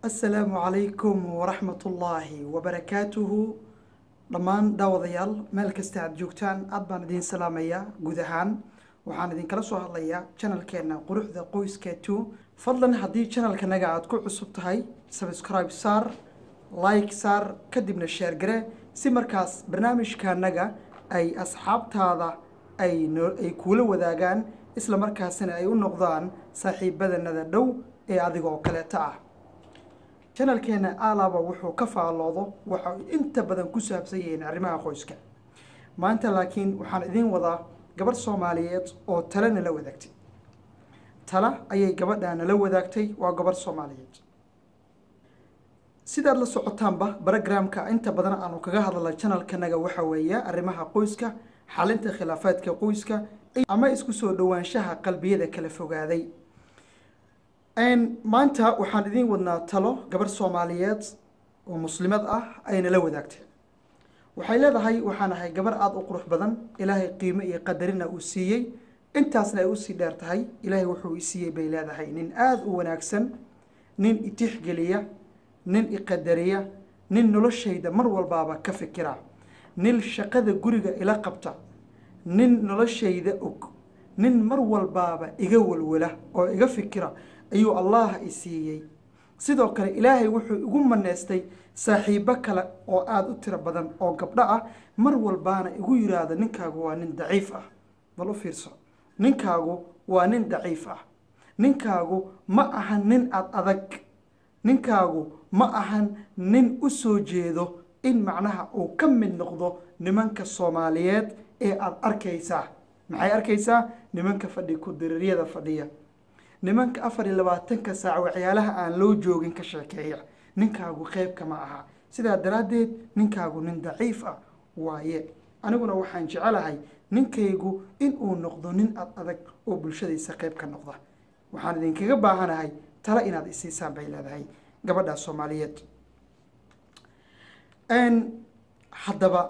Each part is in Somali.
asalaamu calaykum waraxmatullaahi wabarakaatuhu dhammaan daawadayaal meel kasta aad joogtaan aad baan idiin salaamayaa guud ahaan waxaan idinkala soo hadlayaa janalkeena quruxda qoyska two fadlan haddii janalkanaga aad ku cusub tahay subscribe saar like saar kadibna sheer gare si markaas barnaamijkaanaga ay asxaabtaada ay no- ay kuula wadaagaan isla markaasina ay u noqdaan saaxiibadanada dhow ee adiga oo kaleeta ah janalkeena alaba wuxuu ka faalloodo waxa ay inta badan ku saabsan yihiin arrimaha qoyska maanta laakiin waxaan idiin wadaa gabadh soomaaliyeed oo tale nala wadaagtay tala ayay gabadha nala wadaagtay waa gabadh soomaaliyeed sidaad la socotaanba barogramka inta badan aanu kaga hadla janalkanaga waxa weeye arrimaha qoyska xalinta khilaafaadka qoyska ama isku soo dhowaanshaha qalbiyada kala fogaaday maanta waxaan idiin wadnaa talo gabarh soomaaliyeed oo muslimad ah ayna la wadaagtay waxay leedahay waxaan ahay gabarh aada u qurux badan ilaahay qiimo iyo qadarina uu siiyey intaasna ay usii dheer tahay ilaahay wuxuu i siiyey bay leedahay nin aada u wanaagsan nin itixgeliya nin iqadariya nin noloshayda mar walbaaba ka fikira nin shaqada guriga ila qabta nin noloshayda og nin mar walbaaba iga walwala oo iga fikira ayuu allah i siiyey sidoo kale ilaahay wuxuu igu maneystay saaxiibo kale oo aada u tiro badan oo gabdho ah mar walbaana igu yiraahdo ninkaagu waa nin daciif ah bal u fiirso ninkaagu waa nin daciif ah ninkaagu ma ahan nin ad adag ninkaagu ma ahan nin u soo jeedo in macnaha uu ka mid noqdo nimanka soomaaliyeed ee aada arkaysaa maxay arkaysaa nimanka fadhi ku-diriiryada fadhiya nimanka afar iyo labaatanka saac waxyaalaha aan loo joogin ka sheekeeya ninkaagu qeybka ma aha sidaa daraaddeed ninkaagu nin daciif ah waaye aniguna waxaan jecelahay ninkaygu inuu noqdo nin ad adag oo bulshadiisa qeyb ka noqda waxaan idinkaga baahanahay tala inaad isiisaan bay leedahay gabadha soomaaliyeed haddaba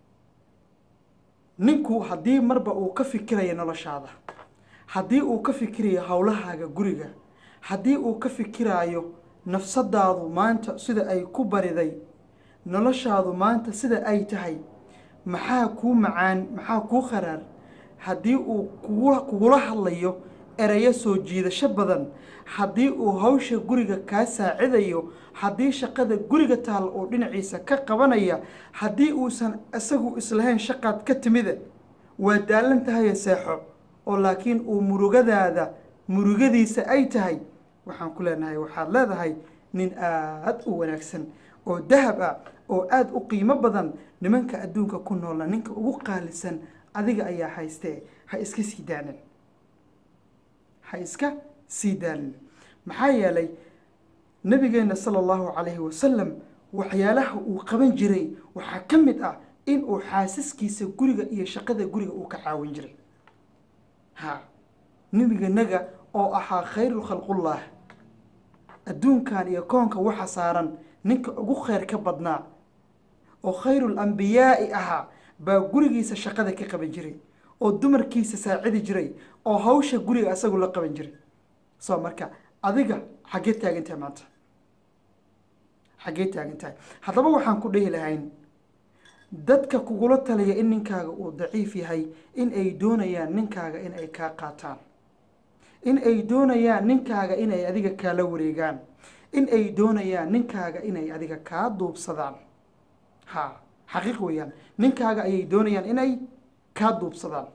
ninku haddii marba uu ka fikirayo noloshaada haddii uu ka fikirayo howlahaaga guriga haddii uu ka fikiraayo nafsadaadu maanta sida ay ku bariday noloshaadu maanta sida ay tahay maxaa kuu macaan maxaa kuu kharaar haddii uu kugu kugula hadlayo ereyo soo jiidasho badan haddii uu hawsha guriga kaa saacidayo haddii shaqada guriga taal uu dhinaciisa ka qabanaya haddii uusan isagu islahayn shaqaad ka timida waa daalan tahaye seexo oo laakiin uu murugadaada murugadiisa ay tahay waxaan ku leenahay waxaad leedahay nin aada u wanaagsan oo dahab ah oo aada u qiimo badan nimanka adduunka ku noolna ninka ugu qaalisan adiga ayaa haystee ha iska sii daanin ha iska sii daanin maxaa yeelay nabigeena sala allahu calayhi wasalam waxyaalaha uu qaban jiray waxaa ka mid ah in uu xaasaskiisa guriga iyo shaqada guriga uu ka caawin jiray ha nebiganaga oo ahaa khayru khalqullah adduunkan iyo koonka waxa saaran ninka ugu kheyr ka badnaa oo khayrul ambiyaa'i ahaa baa gurigiisa shaqada ka qaban jiray oo dumarkiisa saacidi jiray oo hawsha guriga asagu la qaban jiray soo marka adiga xaggee taagan tahay maanta xaggee taagan tahay haddaba waxaan ku dhehi lahayn dadka kugula taliya in ninkaaga uu daciif yahay in ay doonayaan ninkaaga in ay kaa qaataan in ay doonayaan ninkaaga inay adiga kaala wareegaan in ay doonayaan ninkaaga inay adiga kaa duubsadaan ha xaqiiq weeyaan ninkaaga ayay doonayaan inay kaa duubsadaan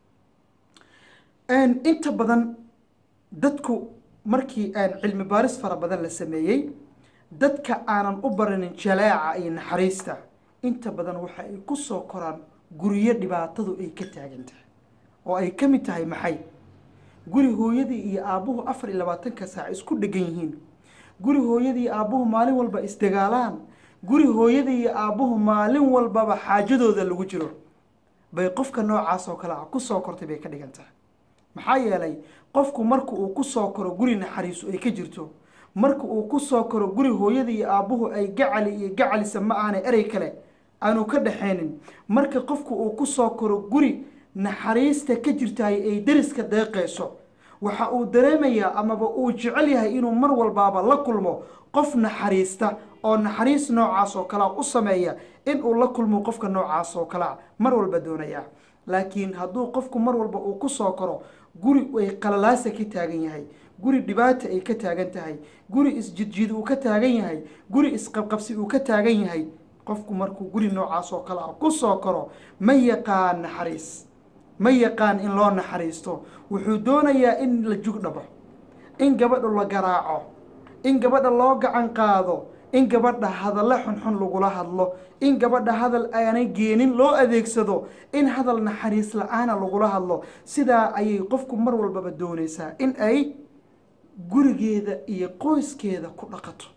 inta badan dadku markii aan cilmi baaris fara badan la sameeyey dadka aanan u baranin jalaaca iyo naxariista inta badan waxa ay ku soo koraan guryo dhibaatadu ay ka taagan tahay oo ay ka mid tahay maxay guri hooyadii iyo aabbuhu afar iyo labaatanka saac isku dhegan yihiin guri hooyadii iyo aabbuhu maalin walba isdagaalaan guri hooyadii iyo aabbuhu maalin walbaba xaajadooda lagu jiro bay qofka noocaas oo kale ah ku soo kortay bay ka dhigan tahay maxaa yeelay qofku marka uu ku soo koro guri naxariisu ay ka jirto marka uu ku soo koro guri hooyadii iyo aabbuhu ay gacali iyo gacalisa ma aana erey kale aanu ka dhaxaynin marka qofku uu ku soo koro guri naxariista ka jirtaay ay deriska deeqayso waxa uu dareemayaa amaba uu jecel yahay inuu mar walbaaba la kulmo qof naxariista oo naxariis noocaas oo kalea u sameeya in uu la kulmo qofka noocaas oo kalea mar walba doonaya laakiin hadduu qofku mar walba uu ku soo koro guri ay qalalaasa ka taagan yahay guri dhibaata ay ka taagan tahay guri isjidjid uu ka taagan yahay guri isqabqabsi uu ka taagan yahay qofku markuu guri noocaas oo kale ah ku soo koro ma yaqaan naxariis ma yaqaan in loo naxariisto wuxuu doonayaa in la jug dhabo in gabadha la garaaco in gabadha loo gacan qaado in gabadha hadalla xunxun lagula hadlo in gabadha hadal aanay geenin loo adeegsado in hadal naxariis la-aana lagula hadlo sidaa ayay qofku mar walbaba doonaysaa in ay gurigeeda iyo qoyskeeda ku dhaqato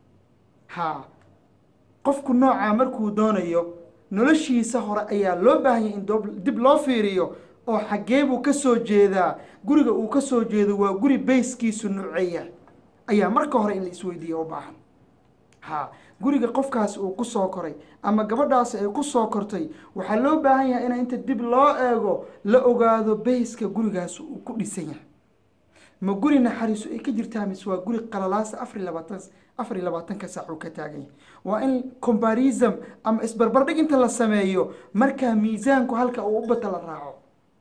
haa qofku noocaa markuu doonayo noloshiisa hore ayaa loo baahanyay in dib loo fiiriyo oo xaggee buu ka soo jeedaa guriga uu ka soo jeedo waa guri bayskiisu nuceeya ayaa marka hore in la isweydiiya u baahan ha guriga qofkaasi uu ku soo koray ama gabadhaasi ay ku soo kortay waxaa loo baahan yahay in inta dib loo eego la ogaado bayska gurigaasi uu ku dhisan yahay ma guri naxariisu ay ka jirtaa mise waa guri qalalaasa afar iyo labaatan afar iyo labaatanka saac uu ka taagan yahay waa in combarism ama isbarbardhig inta la sameeyo markaa miisaanku halka uu u bata la raaco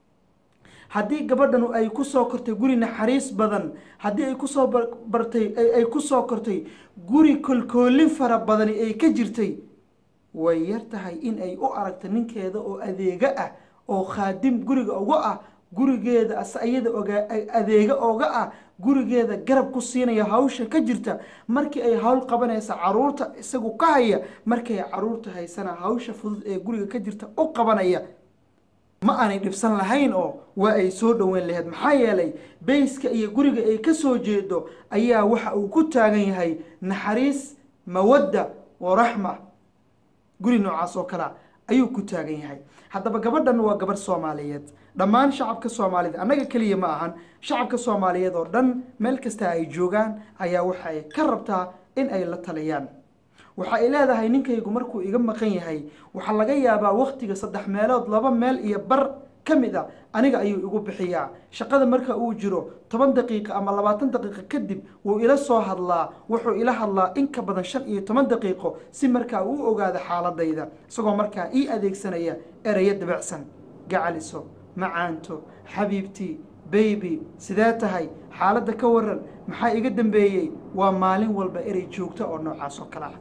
haddii gabadhanu ay kusoo kortay guri naxariis badan haddii ay kusoo bartay ay kusoo kortay guri kolkoolin fara badani ay ka jirtay way yar tahay in ay u aragto ninkeeda oo adeega ah oo khaadim guriga uga ah gurigeeda asayada oga adeega ooga ah gurigeeda garab ku siinaya hawsha ka jirta markii ay hawl qabanaysa caruurta isagu ka haya markay caruurta haysana hawsha fudud ee guriga ka jirta u qabanaya ma aanay dhibsan lahayn oo waa ay soo dhoweyn laheyd maxaa yeelay bayska iyo guriga ay ka soo jeedo ayaa waxa uu ku taagan yahay naxariis mawadda wa raxma guri noocaas oo kalea ayuu ku taagan yahay haddaba gabadhan waa gabadh soomaaliyeed dhammaan shacabka soomaaliyed annaga keliya ma ahan shacabka soomaaliyeed oo dhan meel kasta ay joogaan ayaa waxa ay ka rabtaa in ay la taliyaan waxa ay leedahay ninkaygu markuu iga maqan yahay waxaa laga yaabaa waktiga saddex meelood laba meel iyo bar ka mid a aniga ayuu igu bixiyaa shaqada marka uu jiro toban daqiiqa ama labaatan daqiiqo kadib wuu ila soo hadlaa wuxuu ila hadlaa in ka badan shan iyo toban daqiiqo si markaa uu ogaado xaaladayda isagoo markaa ii adeegsanaya ereyo dabacsan gacaliso macaanto xabiibtii baybi sidee tahay xaaladda ka waran maxaa iga dambeeyey waa maalin walba erey joogto oo noocaas oo kale ah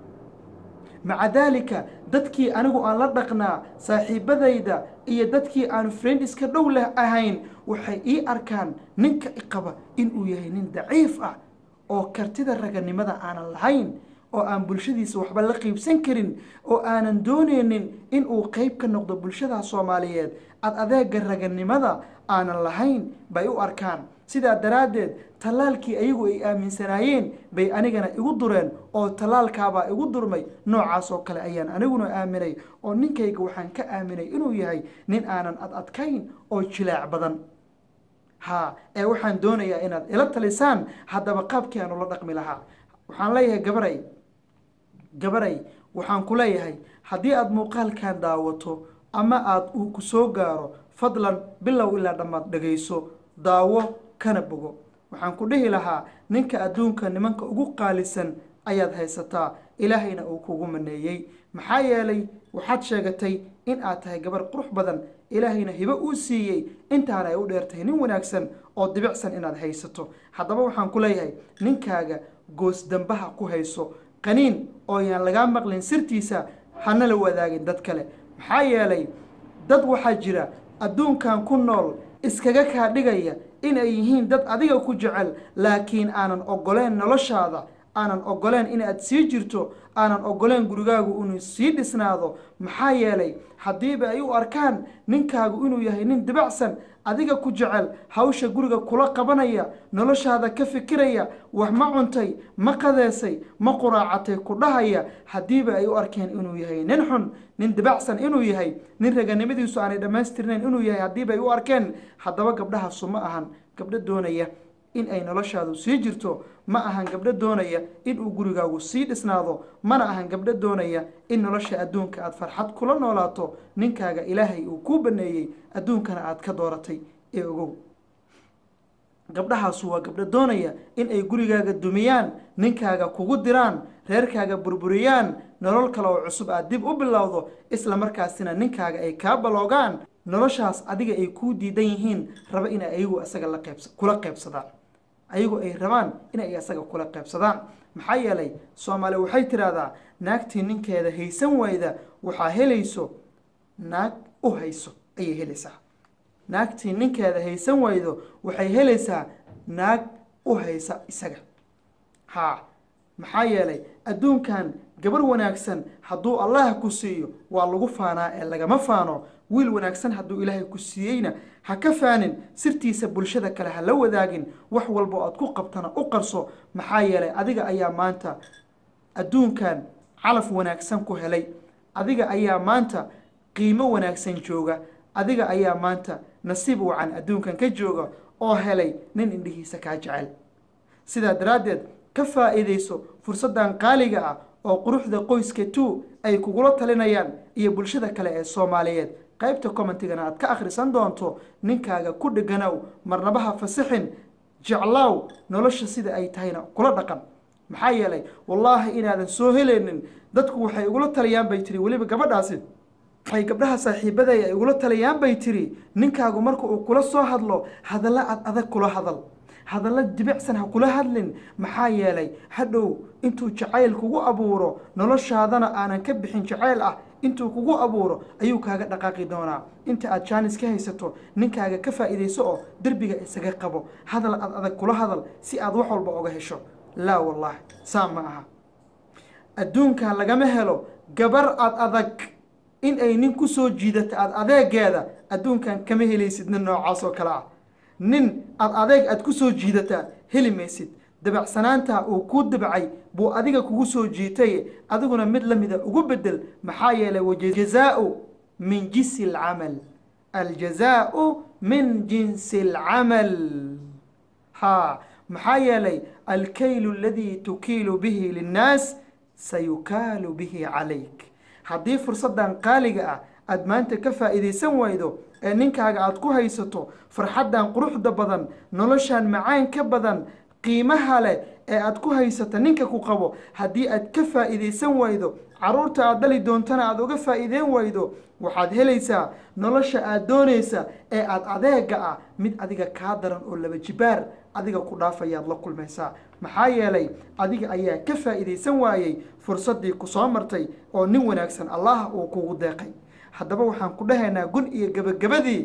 maca daalika dadkii anigu aan la dhaqnaa saaxiibadayda iyo dadkii aan friend iska dhow leh ahayn waxay ii arkaan ninka iqaba inuu yahay nin daciif ah oo kartida raganimada aanan lahayn oo aan bulshadiisa waxba la qiibsan karin oo aanan dooneynin inuu qeyb ka noqdo bulshada soomaaliyeed ad adeega raganimada aanan lahayn bay u arkaan sidaa daraaddeed tallaalkii ayagu ay aaminsanaayeen bay anigana igu dureen oo tallaalkaabaa igu durmay noocaas oo kale ayaan aniguna aaminay oo ninkayga waxaan ka aaminay inuu yahay nin aanan ad adkayn oo jilaac badan ha ee waxaan doonayaa inaad ila talisaan haddaba qaabkii aan ula dhaqmi lahaa waxaan leeyahay gabaray gabaray waxaan ku leeyahay haddii aada muuqaalkan daawato ama aada uu ku soo gaaro fadlan bilow ilaa dhammaad dhegayso daawo kana bogo waxaan ku dhihi lahaa ninka adduunka nimanka ugu qaalisan ayaad haysataa ilaahayna uu kugu maneeyey maxaa yeelay waxaad sheegatay in aad tahay gabar qurux badan ilaahayna hibo uu siiyey intaana ay u dheertahay nin wanaagsan oo dibicsan inaad haysato haddaba waxaan ku leeyahay ninkaaga goos dambaha ku hayso qaniin oo yaan lagaa maqlin sirtiisa hana la wadaagin dad kale maxaa yeelay dad waxaa jira adduunkan ku nool iskaga kaa dhigaya in ay yihiin dad adiga ku jecel laakiin aanan ogoleen noloshaada aanan ogoleen inaad sii jirto aanan ogoleen gurigaagu inuu sii dhisnaado maxaa yeelay haddiiba ay u arkaan ninkaagu inuu yahay nin dibacsan adiga ku jecel hawsha guriga kula qabanaya noloshaada ka fikiraya wax ma cuntay ma qadeesay ma quraacatay ku dhahaya haddiiba ay u arkeen inuu yahay nin xun nin dibacsan inuu yahay nin raganimadiisu aanay dhammaystirnayn inuu yahay haddiiba ay u arkeen haddaba gabdhahaasu ma ahan gabdho doonaya in ay noloshaadu sii jirto ma ahan gabdho doonaya inuu gurigaagu sii dhisnaado mana ahan gabdho doonaya in nolosha adduunka aada farxad kula noolaato ninkaaga ilaahay uu kuu baneeyey adduunkana aada ka dooratay ee ogow gabdhahaasu waa gabdho doonaya in ay gurigaaga dumiyaan ninkaaga kugu diraan reerkaaga burburiyaan nolol kale oo cusub aad dib u bilowdo isla markaasina ninkaaga ay kaa baloogaan noloshaas adiga ay kuu diidan yihiin raba in ayagu isaga la qeybs kula qeybsadaan ayagu ay rabaan inay isaga kula qeybsadaan maxaa yeelay soomaali waxay tidhaahdaa naagtii ninkeeda haysan wayda waxaa helayso naag u hayso ayay helaysaa naagtii ninkeeda haysan waydo waxay helaysaa naag u haysa isaga haa maxaa yeelay adduunkan gabar wanaagsan hadduu allah ku siiyo waa lagu faanaa ee lagama faano wiil wanaagsan hadduu ilaahay ku siiyeyna ha ka faanin sirtiisa bulshada kale ha la wadaagin wax walba oo aad ku qabtana u qarso maxaa yeelay adiga ayaa maanta adduunkan calaf wanaagsan ku helay adiga ayaa maanta qiimo wanaagsan jooga adiga ayaa maanta nasiib wacan adduunkan ka jooga oo helay nin indhihiisa kaa jecel sidaa daraaddeed ka faa'iidayso fursaddan qaaliga ah oo quruxda qoyska two ay kugula talinayaan iyo bulshada kale ee soomaaliyeed qaybta commentigana aad ka akhrisan doonto ninkaaga ku dheganow marnabaha fasixin jeclow nolosha sida ay tahayna kula dhaqan maxaa yeelay wallaahi inaadan soo helaynin dadku waxay igula taliyaan bay tiri weliba gabadhaasi waxay gabdhaha saaxiibaday ay igula taliyaan bay tiri ninkaagu marka uu kula soo hadlo hadalla ad adag kula hadal hadalla dibicsan ha kula hadlin maxaa yeelay hadhow intuu jacayl kugu abuuro noloshaadana aanan ka bixin jacayl ah intuu kugu abuuro ayuu kaaga dhaqaaqi doonaa inta aad jaanis ka haysato ninkaaga ka faa'iidayso oo derbiga isaga qabo hadal ad adag kula hadal si aad wax walba oga hesho laa wallaahi saa ma aha adduunkan lagama helo gabar ad adag in ay nin ku soo jiidato aada adeegeeda adduunkan kama helaysid nin noocaas oo kale ah nin aada adeeg aad ku soo jiidataa heli maysid dabacsanaanta uu kuu dabcay buu adiga kugu soo jiitay adiguna mid la mida ugu bedel maxaa yeelay wajazaau min jinsi alcamal aljazaau min jinsi alcamal ha maxaa yeelay alkaylu aladii tukiilu bihi linnaas sayukaalu bihi calayk haddii fursaddan qaaliga ah aada maanta ka faa'iidaysan waydo ee ninkaaga aada ku haysato farxaddan quruxda badan noloshan macaan ka badan qiimaha leh ee aada ku haysata ninka ku qabo haddii aad ka faa'iidaysan waydo caruurta aada dhali doontana aada uga faa'iideyn waydo waxaad helaysaa nolosha aada doonaysa ee aada adeega ah mid adiga kaa daran oo laba jibaar adiga ku dhaafayaad la kulmaysaa maxaa yeelay adiga ayaa ka faa'iidaysan waayey fursaddii ku soo martay oo nin wanaagsan allah uu kugu deeqay haddaba waxaan ku dhahaynaa gun iyo gebagabadii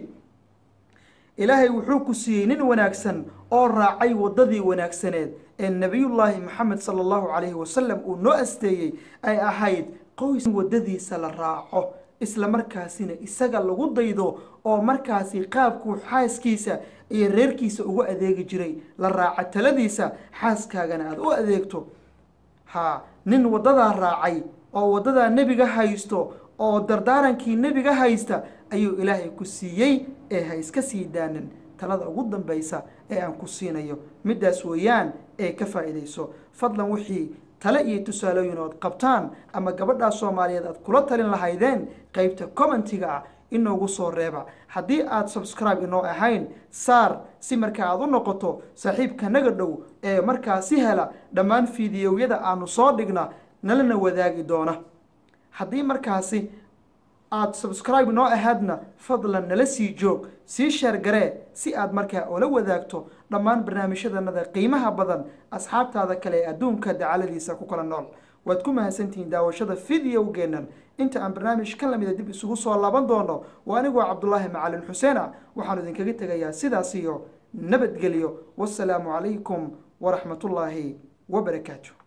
ilaahay wuxuu ku siiyey nin wanaagsan oo raacay waddadii wanaagsaneed ee nebiyullaahi maxamed sala allahu calayhi wasalam uu noo asteeyey ay ahayd qoys waddadiisa la raaco isla markaasina isaga lagu daydo oo markaasi qaabkuu xaaskiisa iyo reerkiisa ugu adeegi jiray la raaca taladiisa xaaskaagana aada u adeegto haa nin waddadaa raacay oo waddadaa nebiga haysto oo dardaarankii nebiga haysta ayuu ilaahay ku siiyey ee ha iska sii daanin talada ugu dambaysa ee aan ku siinayo middaas weeyaan ee ka faa'iidayso fadlan wixii tale iyo tusaalooyin ood qabtaan ama gabadhaas soomaaliyeed aad kula talin lahaydeen qeybta commentiga ah inoogu soo reeba haddii aad subscribe inoo ahayn saar si markaa aad u noqoto saaxiibka naga dhow ee markaasi hela dhammaan fiidiyowyada aanu soo dhigna nalana wadaagi doona haddii markaasi aada subscribe noo ahaadna fadlan nala sii joog sii sheergaree si aad markaa oola wadaagto dhammaan barnaamijyadanada qiimaha badan asxaabtaada kale ee adduunka dacaladiisa ku kala nool waad ku mahadsantihiin daawashada fideogeennan inta aan barnaamij ka lamida dib isugu soo laaban doono waa anigoo cabdulaahi macalin xuseen ah waxaanu idinkaga tegayaa sidaas iyo nabadgelyo wasalaamu calaykum waraxmatullaahi wabarakaatu